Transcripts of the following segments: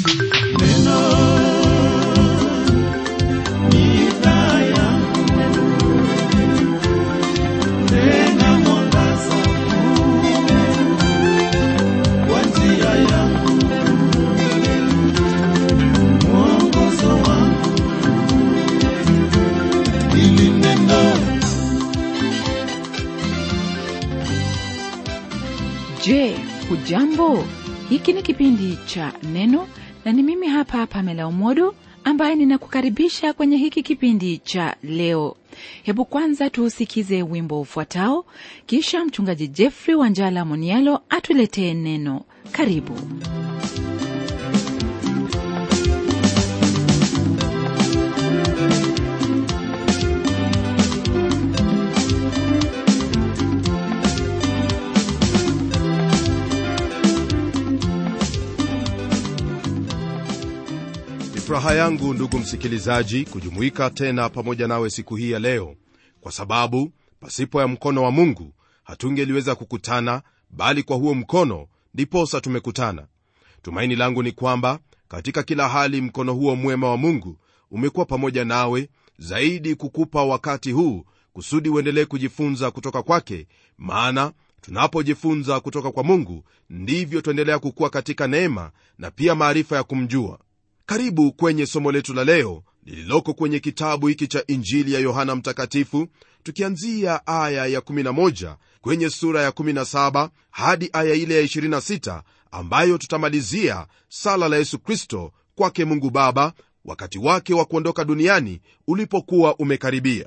Je, hujambo? Hiki ni kipindi cha Neno na ni mimi hapa Pamela Umodo ambaye ninakukaribisha kwenye hiki kipindi cha leo. Hebu kwanza tuusikize wimbo ufuatao, kisha mchungaji Jeffrey Wanjala Monialo atuletee neno. Karibu. Ni furaha yangu ndugu msikilizaji kujumuika tena pamoja nawe siku hii ya leo kwa sababu pasipo ya mkono wa mungu hatungeliweza kukutana bali kwa huo mkono ndiposa tumekutana tumaini langu ni kwamba katika kila hali mkono huo mwema wa mungu umekuwa pamoja nawe zaidi kukupa wakati huu kusudi uendelee kujifunza kutoka kwake maana tunapojifunza kutoka kwa mungu ndivyo tuendelea kukuwa katika neema na pia maarifa ya kumjua karibu kwenye somo letu la leo lililoko kwenye kitabu hiki cha injili ya yohana mtakatifu tukianzia aya ya 11 kwenye sura ya 17 hadi aya ile ya 26 ambayo tutamalizia sala la yesu kristo kwake mungu baba wakati wake wa kuondoka duniani ulipokuwa umekaribia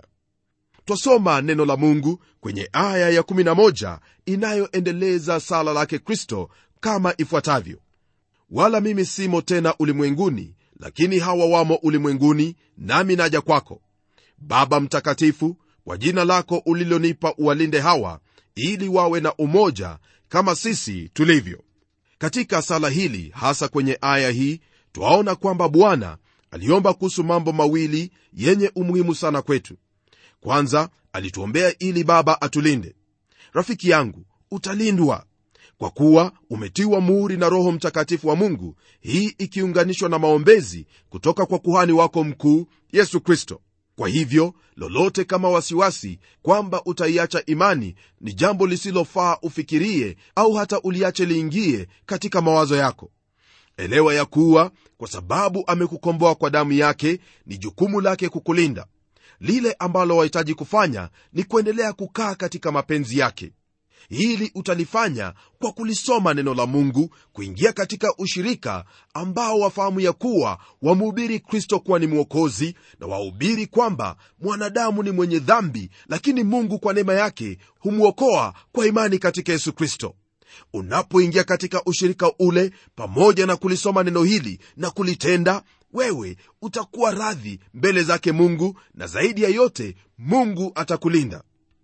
twasoma neno la mungu kwenye aya ya 11 inayoendeleza sala lake kristo kama ifuatavyo wala mimi simo tena ulimwenguni lakini hawa wamo ulimwenguni nami naja kwako baba mtakatifu kwa jina lako ulilonipa uwalinde hawa ili wawe na umoja kama sisi tulivyo katika sala hili hasa kwenye aya hii twaona kwamba bwana aliomba kuhusu mambo mawili yenye umuhimu sana kwetu kwanza alituombea ili baba atulinde rafiki yangu utalindwa kwa kuwa umetiwa muhuri na roho mtakatifu wa mungu hii ikiunganishwa na maombezi kutoka kwa kuhani wako mkuu yesu kristo kwa hivyo lolote kama wasiwasi kwamba utaiacha imani ni jambo lisilofaa ufikirie au hata uliache liingie katika mawazo yako elewa ya kuwa kwa sababu amekukomboa kwa damu yake ni jukumu lake kukulinda lile ambalo wahitaji kufanya ni kuendelea kukaa katika mapenzi yake hili utalifanya kwa kulisoma neno la mungu kuingia katika ushirika ambao wafahamu ya kuwa wamhubiri kristo kuwa ni mwokozi na wahubiri kwamba mwanadamu ni mwenye dhambi lakini mungu kwa neema yake humwokoa kwa imani katika yesu kristo unapoingia katika ushirika ule pamoja na kulisoma neno hili na kulitenda wewe utakuwa radhi mbele zake mungu na zaidi ya yote mungu atakulinda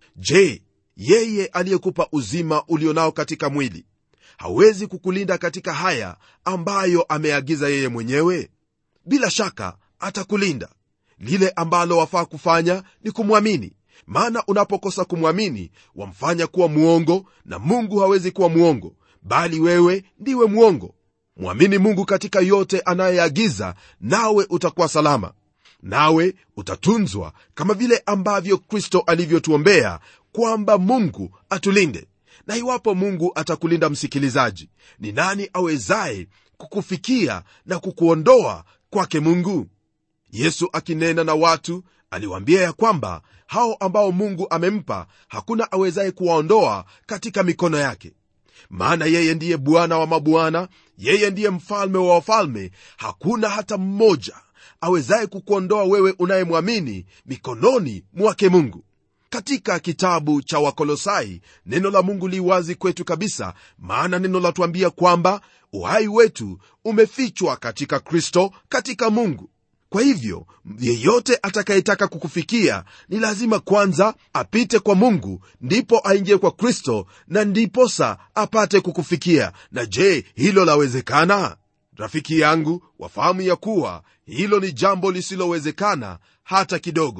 je yeye aliyekupa uzima ulionao katika mwili hawezi kukulinda katika haya ambayo ameagiza yeye mwenyewe bila shaka atakulinda lile ambalo wafaa kufanya ni kumwamini maana unapokosa kumwamini wamfanya kuwa mwongo na mungu hawezi kuwa mwongo bali wewe ndiwe mwongo mwamini mungu katika yote anayeagiza nawe utakuwa salama nawe utatunzwa kama vile ambavyo kristo alivyotuombea kwamba mungu atulinde na iwapo mungu atakulinda msikilizaji ni nani awezaye kukufikia na kukuondoa kwake mungu yesu akinena na watu aliwaambia ya kwamba hao ambao mungu amempa hakuna awezaye kuwaondoa katika mikono yake maana yeye ndiye bwana wa mabwana yeye ndiye mfalme wa wafalme hakuna hata mmoja awezaye kukuondoa wewe unayemwamini mikononi mwake mungu katika kitabu cha wakolosai neno la mungu li wazi kwetu kabisa maana neno latuambia kwamba uhai wetu umefichwa katika kristo katika mungu kwa hivyo yeyote atakayetaka kukufikia ni lazima kwanza apite kwa mungu ndipo aingie kwa kristo na ndiposa apate kukufikia na je hilo lawezekana rafiki yangu wafahamu ya kuwa hilo ni jambo lisilowezekana hata kidogo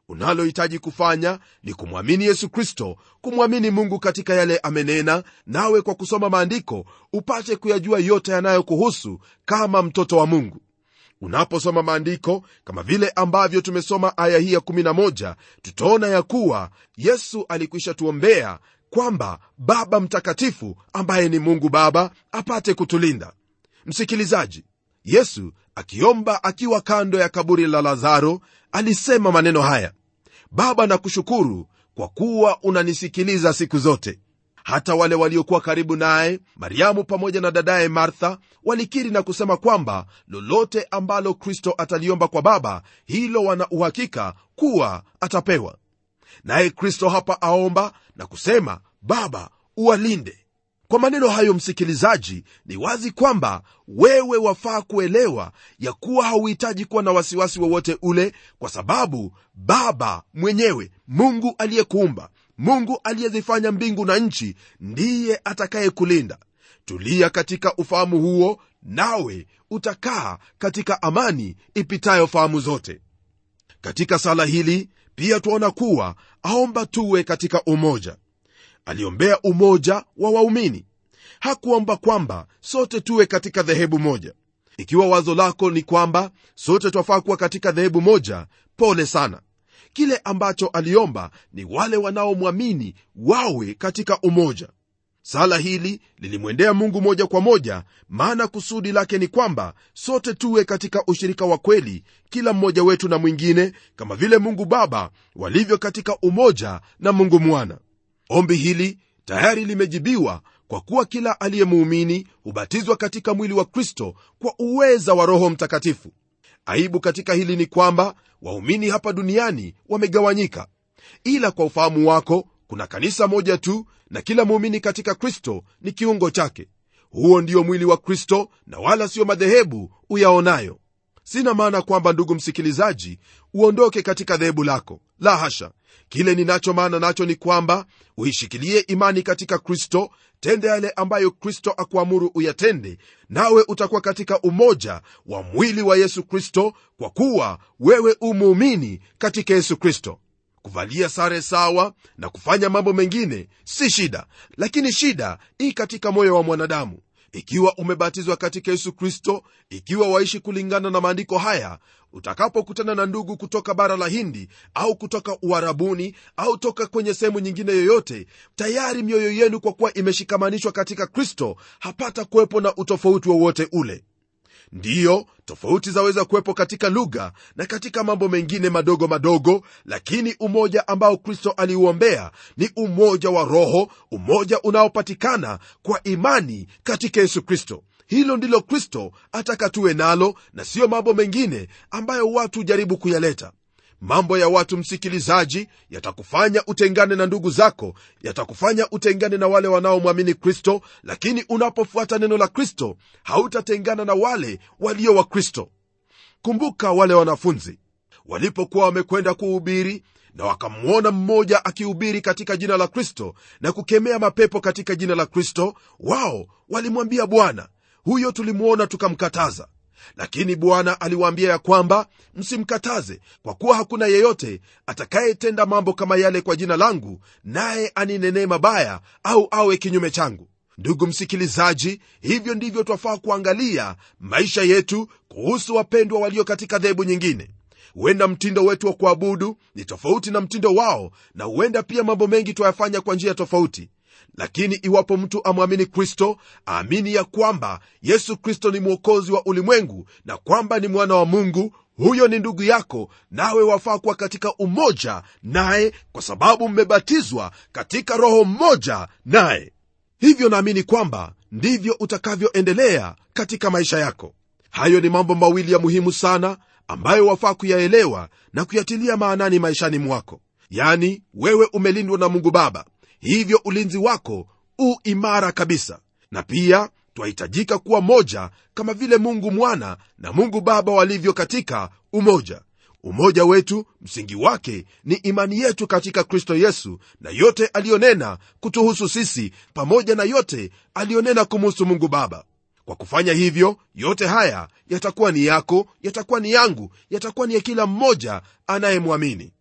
unalohitaji kufanya ni kumwamini yesu kristo kumwamini mungu katika yale amenena nawe kwa kusoma maandiko upate kuyajua yote yanayokuhusu kama mtoto wa mungu unaposoma maandiko kama vile ambavyo tumesoma aya hii ya 11 tutaona ya kuwa yesu alikwisha tuombea kwamba baba mtakatifu ambaye ni mungu baba apate kutulinda msikilizaji yesu akiomba akiwa kando ya kaburi la lazaro alisema maneno haya baba nakushukuru kwa kuwa unanisikiliza siku zote hata wale waliokuwa karibu naye mariamu pamoja na dadaye martha walikiri na kusema kwamba lolote ambalo kristo ataliomba kwa baba hilo wana uhakika kuwa atapewa naye kristo hapa aomba na kusema baba uwalinde kwa maneno hayo msikilizaji ni wazi kwamba wewe wafaa kuelewa ya kuwa hauhitaji kuwa na wasiwasi wowote ule kwa sababu baba mwenyewe mungu aliyekuumba mungu aliyezifanya mbingu na nchi ndiye atakayekulinda tulia katika ufahamu huo nawe utakaa katika amani ipitayo fahamu zote katika sala hili pia twaona kuwa aomba tuwe katika umoja aliombea umoja wa waumini hakuomba kwamba sote tuwe katika dhehebu moja ikiwa wazo lako ni kwamba sote twafaa kuwa katika dhehebu moja pole sana kile ambacho aliomba ni wale wanaomwamini wawe katika umoja sala hili lilimwendea mungu moja kwa moja maana kusudi lake ni kwamba sote tuwe katika ushirika wa kweli kila mmoja wetu na mwingine kama vile mungu baba walivyo katika umoja na mungu mwana ombi hili tayari limejibiwa kwa kuwa kila aliyemuumini hubatizwa katika mwili wa kristo kwa uweza wa roho mtakatifu aibu katika hili ni kwamba waumini hapa duniani wamegawanyika ila kwa ufahamu wako kuna kanisa moja tu na kila muumini katika kristo ni kiungo chake huo ndio mwili wa kristo na wala sio madhehebu uyaonayo sina maana kwamba ndugu msikilizaji uondoke katika dhehebu lako la hasha kile ninacho maana nacho ni kwamba uishikilie imani katika kristo tende yale ambayo kristo akuamuru uyatende nawe utakuwa katika umoja wa mwili wa yesu kristo kwa kuwa wewe umuumini katika yesu kristo kuvalia sare sawa na kufanya mambo mengine si shida lakini shida ii katika moyo wa mwanadamu ikiwa umebatizwa katika yesu kristo ikiwa waishi kulingana na maandiko haya utakapokutana na ndugu kutoka bara la hindi au kutoka uharabuni au toka kwenye sehemu nyingine yoyote tayari mioyo yenu kwa kuwa imeshikamanishwa katika kristo hapata kuwepo na utofauti wowote ule ndiyo tofauti zaweza kuwepo katika lugha na katika mambo mengine madogo madogo lakini umoja ambao kristo aliuombea ni umoja wa roho umoja unaopatikana kwa imani katika yesu kristo hilo ndilo kristo ataka tuwe nalo na siyo mambo mengine ambayo watu hujaribu kuyaleta mambo ya watu msikilizaji yatakufanya utengane na ndugu zako yatakufanya utengane na wale wanaomwamini kristo lakini unapofuata neno la kristo hautatengana na wale walio wa kristo kumbuka wale wanafunzi walipokuwa wamekwenda kuhubiri na wakamwona mmoja akihubiri katika jina la kristo na kukemea mapepo katika jina la kristo wao walimwambia bwana huyo tulimwona tukamkataza lakini bwana aliwaambia ya kwamba msimkataze kwa kuwa hakuna yeyote atakayetenda mambo kama yale kwa jina langu naye aninenee mabaya au awe kinyume changu ndugu msikilizaji hivyo ndivyo twafaa kuangalia maisha yetu kuhusu wapendwa walio katika dhehebu nyingine huenda mtindo wetu wa kuabudu ni tofauti na mtindo wao na huenda pia mambo mengi twayafanya kwa njia tofauti lakini iwapo mtu amwamini kristo aamini ya kwamba yesu kristo ni mwokozi wa ulimwengu na kwamba ni mwana wa mungu huyo ni ndugu yako nawe wafaa kuwa katika umoja naye kwa sababu mmebatizwa katika roho mmoja naye hivyo naamini kwamba ndivyo utakavyoendelea katika maisha yako hayo ni mambo mawili ya muhimu sana ambayo wafaa kuyaelewa na kuyatilia maanani maishani mwako yani wewe umelindwa na mungu baba hivyo ulinzi wako u imara kabisa na pia twahitajika kuwa moja kama vile mungu mwana na mungu baba walivyo katika umoja umoja wetu msingi wake ni imani yetu katika kristo yesu na yote aliyonena kutuhusu sisi pamoja na yote aliyonena kumuhusu mungu baba kwa kufanya hivyo yote haya yatakuwa ni yako yatakuwa ni yangu yatakuwa ni ya kila mmoja anayemwamini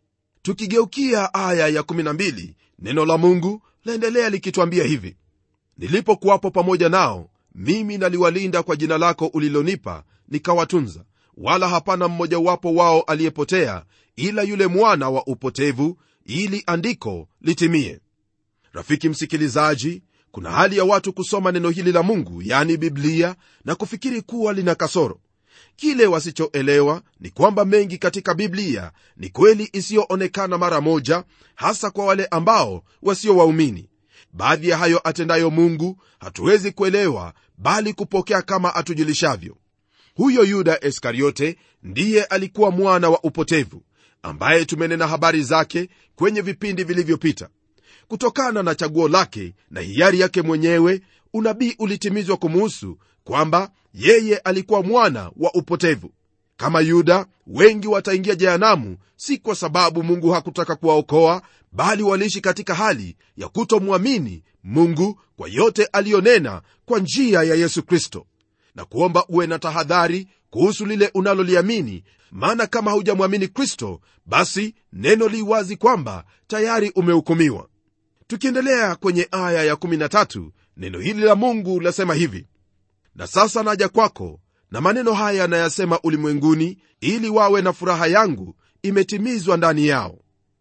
tukigeukia aya ya 12 neno la mungu laendelea likitwambia hivi nilipokuwapo pamoja nao mimi naliwalinda kwa jina lako ulilonipa nikawatunza wala hapana mmojawapo wao aliyepotea ila yule mwana wa upotevu ili andiko litimie rafiki msikilizaji kuna hali ya watu kusoma neno hili la mungu yani biblia na kufikiri kuwa lina kasoro kile wasichoelewa ni kwamba mengi katika biblia ni kweli isiyoonekana mara moja hasa kwa wale ambao wasio waumini baadhi ya hayo atendayo mungu hatuwezi kuelewa bali kupokea kama atujulishavyo huyo yuda iskariote ndiye alikuwa mwana wa upotevu ambaye tumenena habari zake kwenye vipindi vilivyopita kutokana na chaguo lake na hiari yake mwenyewe unabii ulitimizwa kumuhusu kwamba yeye alikuwa mwana wa upotevu kama yuda wengi wataingia jehanamu si kwa sababu mungu hakutaka kuwaokoa bali waliishi katika hali ya kutomwamini mungu kwa yote aliyonena kwa njia ya yesu kristo na kuomba uwe na tahadhari kuhusu lile unaloliamini maana kama haujamwamini kristo basi neno li wazi kwamba tayari umehukumiwa tukiendelea kwenye aya ya13 neno hili la mungu lasema hivi na sasa naja kwako na maneno haya nayasema ulimwenguni ili wawe na furaha yangu imetimizwa ndani yao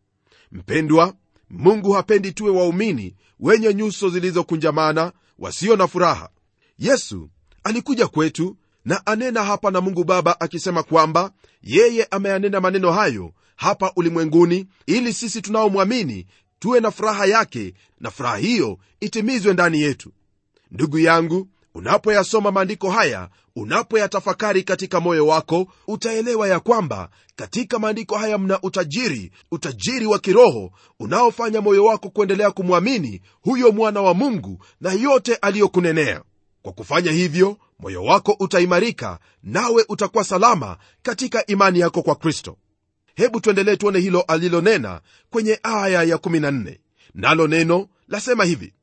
mpendwa mungu hapendi tuwe waumini wenye nyuso zilizokunjamana wasio na furaha yesu alikuja kwetu na anena hapa na mungu baba akisema kwamba yeye ameyanena maneno hayo hapa ulimwenguni ili sisi tunaomwamini tuwe na furaha yake na furaha hiyo itimizwe ndani yetu ndugu yangu unapoyasoma maandiko haya unapoyatafakari katika moyo wako utaelewa ya kwamba katika maandiko haya mna utajiri utajiri wa kiroho unaofanya moyo wako kuendelea kumwamini huyo mwana wa mungu na yote aliyokunenea kwa kufanya hivyo moyo wako utaimarika nawe utakuwa salama katika imani yako kwa kristo hebu tuendelee tuone hilo alilonena kwenye aya ya 14 nalo neno lasema hivi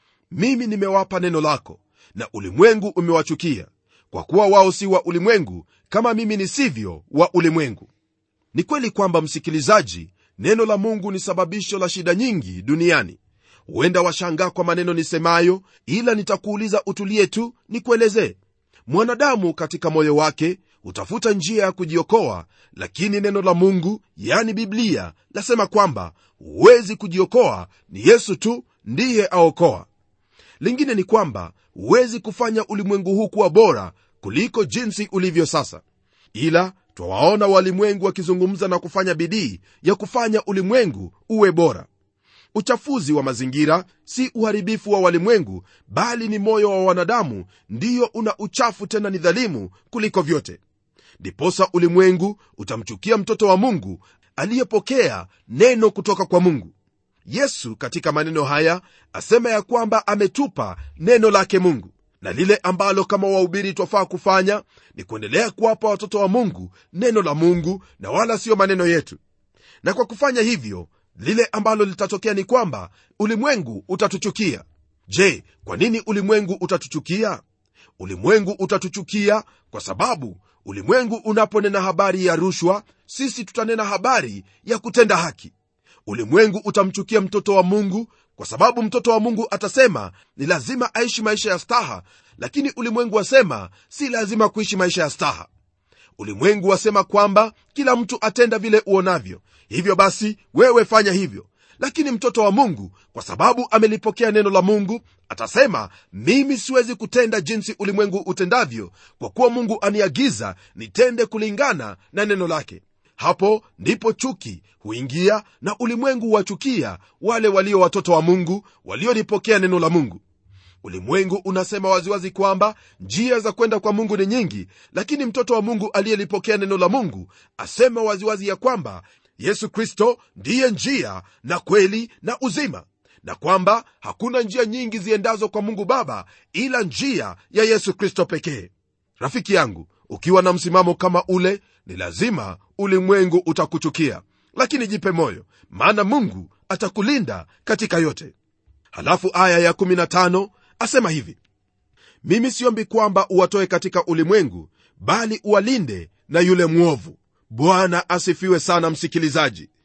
mimi nimewapa neno lako na ulimwengu umewachukia kwa kuwa wao si wa ulimwengu kama mimi nisivyo wa ulimwengu ni kweli kwamba msikilizaji neno la mungu ni sababisho la shida nyingi duniani huenda washangaa kwa maneno nisemayo ila nitakuuliza utulie tu nikuelezee mwanadamu katika moyo wake hutafuta njia ya kujiokoa lakini neno la mungu yani biblia lasema kwamba huwezi kujiokoa ni yesu tu ndiye aokoa lingine ni kwamba huwezi kufanya ulimwengu huu kuwa bora kuliko jinsi ulivyo sasa ila twawaona walimwengu wakizungumza na kufanya bidii ya kufanya ulimwengu uwe bora uchafuzi wa mazingira si uharibifu wa walimwengu bali ni moyo wa wanadamu ndiyo una uchafu tena ni dhalimu kuliko vyote ndiposa ulimwengu utamchukia mtoto wa mungu aliyepokea neno kutoka kwa mungu yesu katika maneno haya asema ya kwamba ametupa neno lake mungu na lile ambalo kama wahubiri twafaa kufanya ni kuendelea kuwapa watoto wa mungu neno la mungu na wala siyo maneno yetu na kwa kufanya hivyo lile ambalo litatokea ni kwamba ulimwengu utatuchukia je kwa nini ulimwengu utatuchukia ulimwengu utatuchukia kwa sababu ulimwengu unaponena habari ya rushwa sisi tutanena habari ya kutenda haki ulimwengu utamchukia mtoto wa mungu kwa sababu mtoto wa mungu atasema ni lazima aishi maisha ya staha lakini ulimwengu wasema si lazima kuishi maisha ya staha ulimwengu wasema kwamba kila mtu atenda vile uonavyo hivyo basi wewe fanya hivyo lakini mtoto wa mungu kwa sababu amelipokea neno la mungu atasema mimi siwezi kutenda jinsi ulimwengu utendavyo kwa kuwa mungu aniagiza nitende kulingana na neno lake hapo ndipo chuki huingia na ulimwengu huwachukia wale walio watoto wa mungu waliolipokea neno la mungu ulimwengu unasema waziwazi kwamba njia za kwenda kwa mungu ni nyingi lakini mtoto wa mungu aliyelipokea neno la mungu asema waziwazi ya kwamba yesu kristo ndiye njia na kweli na uzima na kwamba hakuna njia nyingi ziendazo kwa mungu baba ila njia ya yesu kristo pekee rafiki yangu ukiwa na msimamo kama ule ni lazima ulimwengu utakuchukia lakini jipe moyo maana mungu atakulinda katika yote halafu aya ya15 asema hivi mimi siombi kwamba uwatoe katika ulimwengu bali uwalinde na yule mwovu bwana asifiwe sana msikilizaji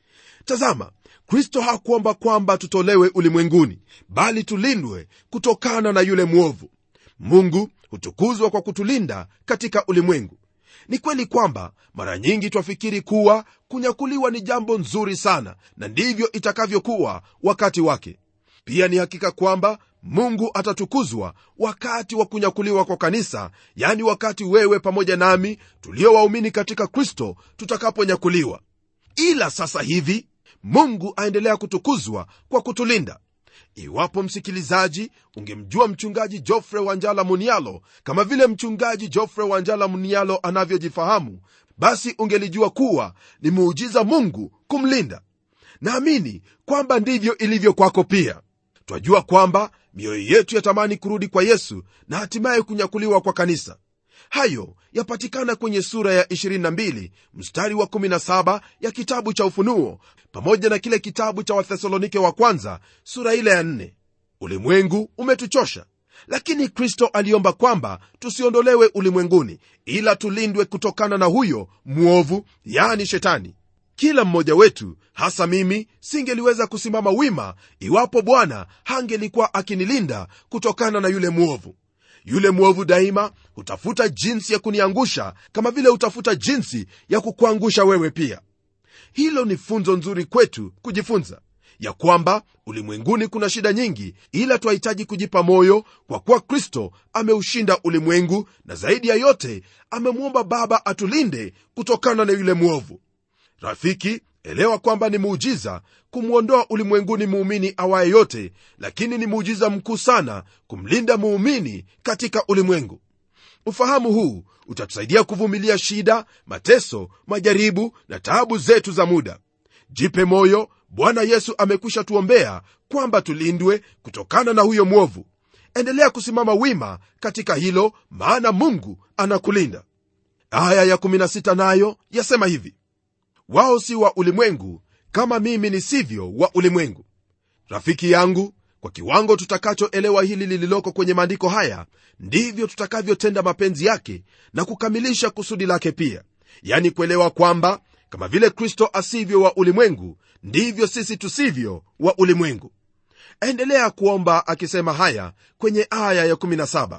tazama kristo hakuomba kwamba tutolewe ulimwenguni bali tulindwe kutokana na yule mwovu mungu hutukuzwa kwa kutulinda katika ulimwengu ni kweli kwamba mara nyingi twafikiri kuwa kunyakuliwa ni jambo nzuri sana na ndivyo itakavyokuwa wakati wake pia ni hakika kwamba mungu atatukuzwa wakati wa kunyakuliwa kwa kanisa yani wakati wewe pamoja nami tulio waumini katika kristo tutakaponyakuliwa ila sasa hivi mungu aendelea kutukuzwa kwa kutulinda iwapo msikilizaji ungemjua mchungaji jofre wanjala munialo kama vile mchungaji jofre wanjala munialo anavyojifahamu basi ungelijua kuwa ni muujiza mungu kumlinda naamini kwamba ndivyo ilivyo kwako pia twajua kwamba mioyo yetu yatamani kurudi kwa yesu na hatimaye kunyakuliwa kwa kanisa hayo yapatikana kwenye sura ya 22 mstari wa 17 ya kitabu cha ufunuo pamoja na kile kitabu cha wathesalonike wa kwanza sura ile ya 4 ulimwengu umetuchosha lakini kristo aliomba kwamba tusiondolewe ulimwenguni ila tulindwe kutokana na huyo mwovu yani shetani kila mmoja wetu hasa mimi singeliweza kusimama wima iwapo bwana hangelikuwa akinilinda kutokana na yule mwovu yule mwovu daima hutafuta jinsi ya kuniangusha kama vile hutafuta jinsi ya kukuangusha wewe pia hilo ni funzo nzuri kwetu kujifunza ya kwamba ulimwenguni kuna shida nyingi ila twahitaji kujipa moyo kwa kuwa kristo ameushinda ulimwengu na zaidi ya yote amemwomba baba atulinde kutokana na yule mwovu rafiki elewa kwamba ni muujiza kumwondoa ulimwenguni muumini awaye yote lakini ni muujiza mkuu sana kumlinda muumini katika ulimwengu ufahamu huu utatusaidia kuvumilia shida mateso majaribu na taabu zetu za muda jipe moyo bwana yesu amekwisha tuombea kwamba tulindwe kutokana na huyo mwovu endelea kusimama wima katika hilo maana mungu anakulinda aya ya16 nayo yasema hivi wao si wa ulimwengu kama mimi nisivyo wa ulimwengu rafiki yangu kwa kiwango tutakachoelewa hili lililoko kwenye maandiko haya ndivyo tutakavyotenda mapenzi yake na kukamilisha kusudi lake pia yani kuelewa kwamba kama vile kristo asivyo wa ulimwengu ndivyo sisi tusivyo wa ulimwengu endelea kuomba akisema haya kwenye aya ya17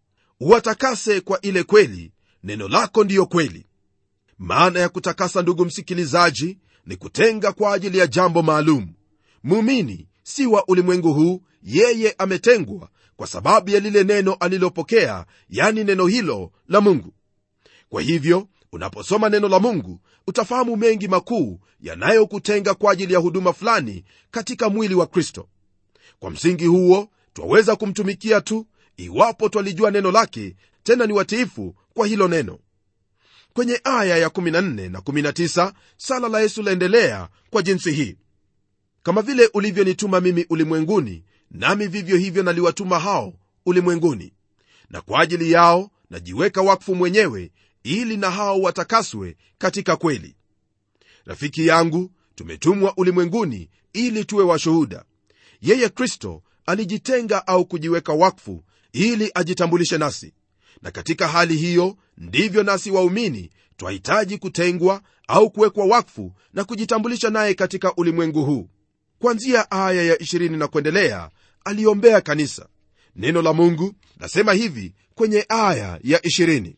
uwatakase kwa ile kweli neno lako ndiyo kweli maana ya kutakasa ndugu msikilizaji ni kutenga kwa ajili ya jambo maalum muumini si wa ulimwengu huu yeye ametengwa kwa sababu ya lile neno alilopokea yani neno hilo la mungu kwa hivyo unaposoma neno la mungu utafahamu mengi makuu yanayokutenga kwa ajili ya huduma fulani katika mwili wa kristo kwa msingi huo twaweza kumtumikia tu iwapo twalijua neno lake tena ni watiifu kwa hilo neno kwenye aya ya14 na 19 sala la yesu laendelea kwa jinsi hii kama vile ulivyonituma mimi ulimwenguni nami vivyo hivyo naliwatuma hao ulimwenguni na kwa ajili yao najiweka wakfu mwenyewe ili na hao watakaswe katika kweli rafiki yangu tumetumwa ulimwenguni ili tuwe washuhuda yeye kristo alijitenga au kujiweka wakfu ili ajitambulishe nasi na katika hali hiyo ndivyo nasi waumini twahitaji kutengwa au kuwekwa wakfu na kujitambulisha naye katika ulimwengu huu kwanzia aya ya 20 na kuendelea aliombea kanisa neno la mungu nasema hivi kwenye aya ya 20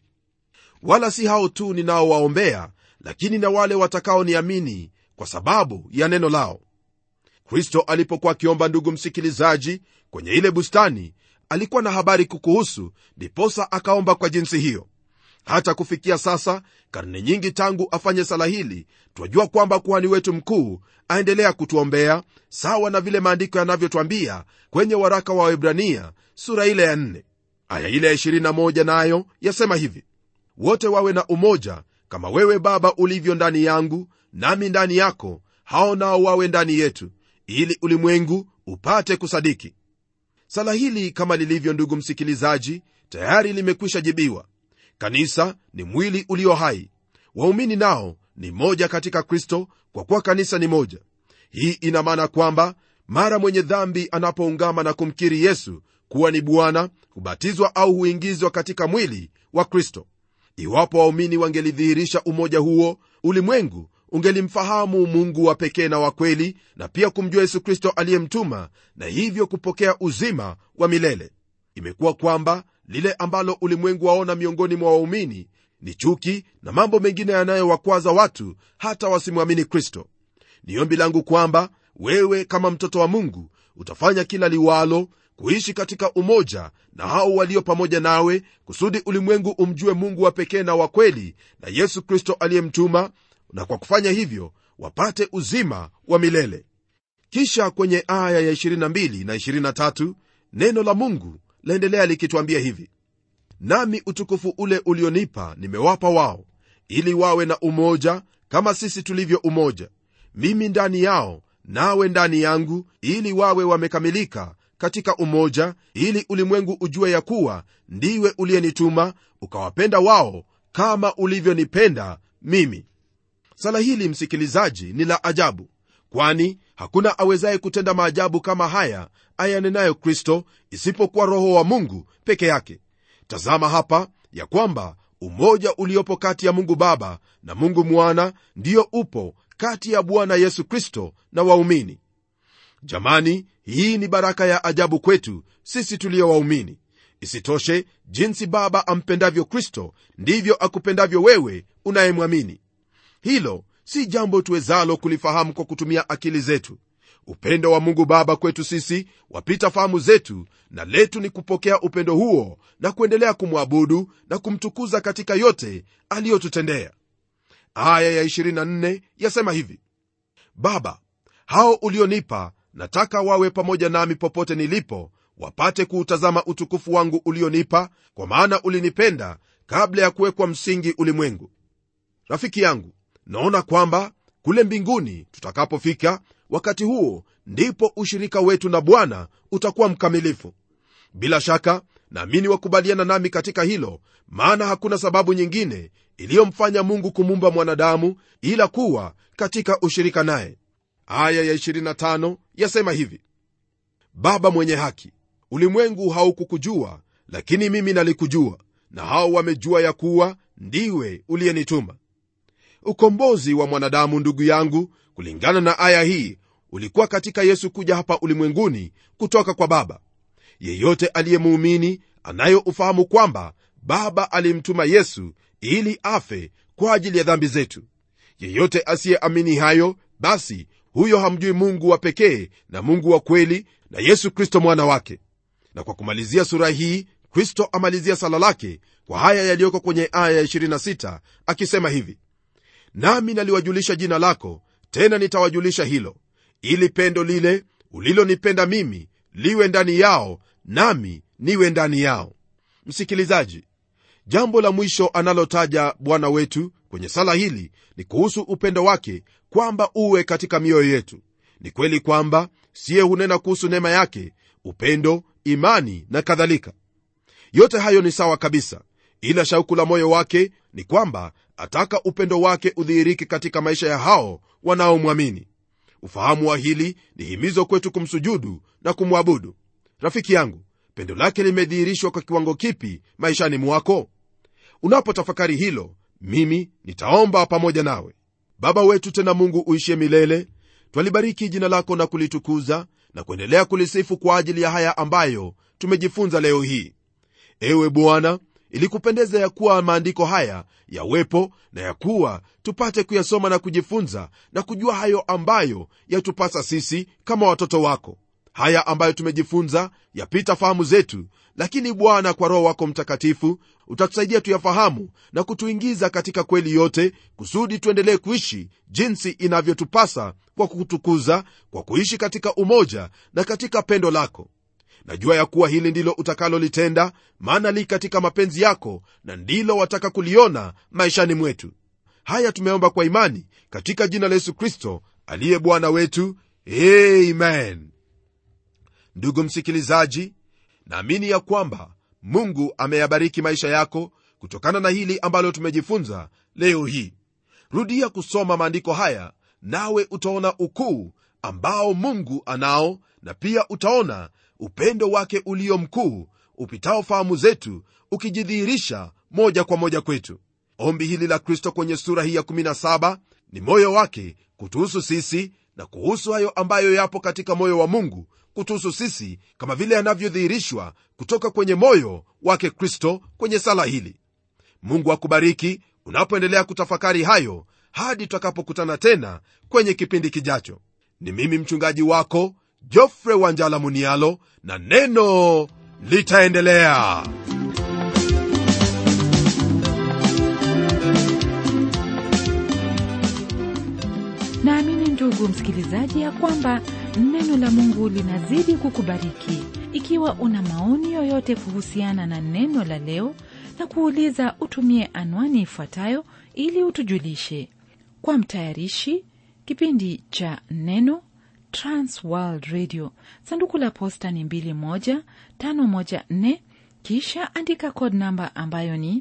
wala si hao tu ninaowaombea lakini na wale watakaoniamini kwa sababu ya neno lao kristo alipokuwa akiomba ndugu msikilizaji kwenye ile bustani alikuwa na habari kukuhusu ndiposa akaomba kwa jinsi hiyo hata kufikia sasa karne nyingi tangu afanye sala hili twajua kwamba kuhani wetu mkuu aendelea kutuombea sawa na vile maandiko yanavyotwambia kwenye waraka wa webrania sura ile ya 4 aya ile ya 21 nayo yasema hivi wote wawe na umoja kama wewe baba ulivyo ndani yangu nami ndani yako hao nao wawe ndani yetu ili ulimwengu upate kusadiki sala hili kama lilivyo ndugu msikilizaji tayari limekwisha jibiwa kanisa ni mwili ulio hai waumini nao ni moja katika kristo kwa kuwa kanisa ni moja hii ina maana kwamba mara mwenye dhambi anapoungama na kumkiri yesu kuwa ni bwana hubatizwa au huingizwa katika mwili wa kristo iwapo waumini wangelidhihirisha umoja huo ulimwengu ungelimfahamu mungu wa pekee na wa kweli na pia kumjua yesu kristo aliyemtuma na hivyo kupokea uzima wa milele imekuwa kwamba lile ambalo ulimwengu waona miongoni mwa waumini ni chuki na mambo mengine yanayowakwaza watu hata wasimwamini kristo ni ombi langu kwamba wewe kama mtoto wa mungu utafanya kila liwalo kuishi katika umoja na hao walio pamoja nawe kusudi ulimwengu umjue mungu wa pekee na wa kweli na yesu kristo aliyemtuma na kwa kufanya hivyo wapate uzima wa milele kisha kwenye aya ya 22 na 23 neno la mungu laendelea likitwambia hivi nami utukufu ule ulionipa nimewapa wao ili wawe na umoja kama sisi tulivyo umoja mimi ndani yao nawe ndani yangu ili wawe wamekamilika katika umoja ili ulimwengu ujue ya kuwa ndiwe uliyenituma ukawapenda wao kama ulivyonipenda mimi sala hili msikilizaji ni la ajabu kwani hakuna awezaye kutenda maajabu kama haya ayanenayo kristo isipokuwa roho wa mungu peke yake tazama hapa ya kwamba umoja uliopo kati ya mungu baba na mungu mwana ndiyo upo kati ya bwana yesu kristo na waumini jamani hii ni baraka ya ajabu kwetu sisi tuliyo waumini isitoshe jinsi baba ampendavyo kristo ndivyo akupendavyo wewe unayemwamini hilo si jambo tuwezalo kulifahamu kwa kutumia akili zetu upendo wa mungu baba kwetu sisi wapita fahamu zetu na letu ni kupokea upendo huo na kuendelea kumwabudu na kumtukuza katika yote aliyotutendea aya ya 24 yasema hivi baba hao ulionipa nataka wawe pamoja nami popote nilipo wapate kuutazama utukufu wangu ulionipa kwa maana ulinipenda kabla ya kuwekwa msingi ulimwengu rafiki yangu naona kwamba kule mbinguni tutakapofika wakati huo ndipo ushirika wetu na bwana utakuwa mkamilifu bila shaka naamini wakubaliana nami katika hilo maana hakuna sababu nyingine iliyomfanya mungu kumumba mwanadamu ila kuwa katika ushirika naye aya ya 25 yasema hivi baba mwenye haki ulimwengu haukukujua lakini mimi nalikujua na hao wamejua ya kuwa ndiwe uliyenituma ukombozi wa mwanadamu ndugu yangu kulingana na aya hii ulikuwa katika yesu kuja hapa ulimwenguni kutoka kwa baba yeyote aliyemuumini anayo ufahamu kwamba baba alimtuma yesu ili afe kwa ajili ya dhambi zetu yeyote asiyeamini hayo basi huyo hamjui mungu wa pekee na mungu wa kweli na yesu kristo mwana wake na kwa kumalizia sura hii kristo amalizia sala lake kwa haya yaliyoko kwenye aya ya 26 akisema hivi nami naliwajulisha jina lako tena nitawajulisha hilo ili pendo lile ulilonipenda mimi liwe ndani yao nami niwe ndani yao msikilizaji jambo la mwisho analotaja bwana wetu kwenye sala hili ni kuhusu upendo wake kwamba uwe katika mioyo yetu ni kweli kwamba siye hunena kuhusu neema yake upendo imani na kadhalika yote hayo ni sawa kabisa ila shauku la moyo wake ni kwamba ataka upendo wake udhihirike katika maisha ya hao wanaomwamini ufahamu wa hili ni himizo kwetu kumsujudu na kumwabudu rafiki yangu pendo lake limedhihirishwa kwa kiwango kipi maishani mwako unapotafakari hilo mimi nitaomba pamoja nawe baba wetu tena mungu uishie milele twalibariki jina lako na kulitukuza na kuendelea kulisifu kwa ajili ya haya ambayo tumejifunza leo hii ewe bwana ilikupendeza ya kuwa maandiko haya yawepo na ya kuwa tupate kuyasoma na kujifunza na kujua hayo ambayo yatupasa sisi kama watoto wako haya ambayo tumejifunza yapita fahamu zetu lakini bwana kwa roho wako mtakatifu utatusaidia tuyafahamu na kutuingiza katika kweli yote kusudi tuendelee kuishi jinsi inavyotupasa kwa kutukuza kwa kuishi katika umoja na katika pendo lako najua ya kuwa hili ndilo utakalolitenda maana li katika mapenzi yako na ndilo wataka kuliona maishani mwetu haya tumeomba kwa imani katika jina la yesu kristo aliye bwana wetu amen ndugu msikilizaji naamini ya kwamba mungu ameyabariki maisha yako kutokana na hili ambalo tumejifunza leo hii rudia kusoma maandiko haya nawe utaona ukuu ambao mungu anao na pia utaona upendo wake ulio mkuu upitao fahamu zetu ukijidhihirisha moja kwa moja kwetu ombi hili la kristo kwenye sura hii ya 17 ni moyo wake kutuhusu sisi na kuhusu hayo ambayo yapo katika moyo wa mungu kutuhusu sisi kama vile yanavyodhihirishwa kutoka kwenye moyo wake kristo kwenye sala hili mungu akubariki unapoendelea kutafakari hayo hadi tutakapokutana tena kwenye kipindi kijacho ni mimi mchungaji wako jofre wanjala munialo na neno litaendelea naamini ndugu msikilizaji ya kwamba neno la mungu linazidi kukubariki ikiwa una maoni yoyote kuhusiana na neno la leo na kuuliza utumie anwani ifuatayo ili utujulishe kwa mtayarishi kipindi cha neno transworld radio sanduku la posta ni 21514 kisha andika code namba ambayo ni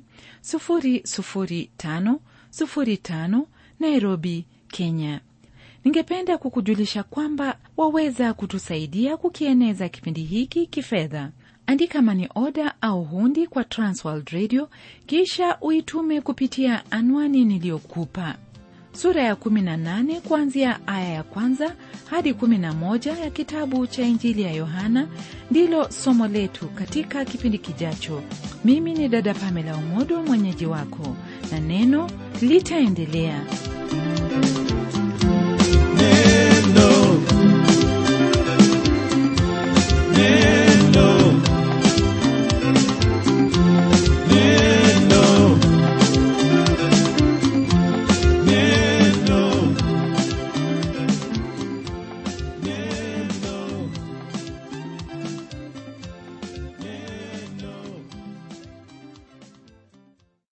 00505 nairobi kenya ningependa kukujulisha kwamba waweza kutusaidia kukieneza kipindi hiki kifedha andika mani oda au hundi kwa transworld radio kisha uitume kupitia anwani niliyokupa sura ya 18 kuanzia aya ya kwanza hadi 11 ya kitabu cha injili ya yohana ndilo somo letu katika kipindi kijacho mimi ni dada pamela umodo mwenyeji wako na neno litaendelea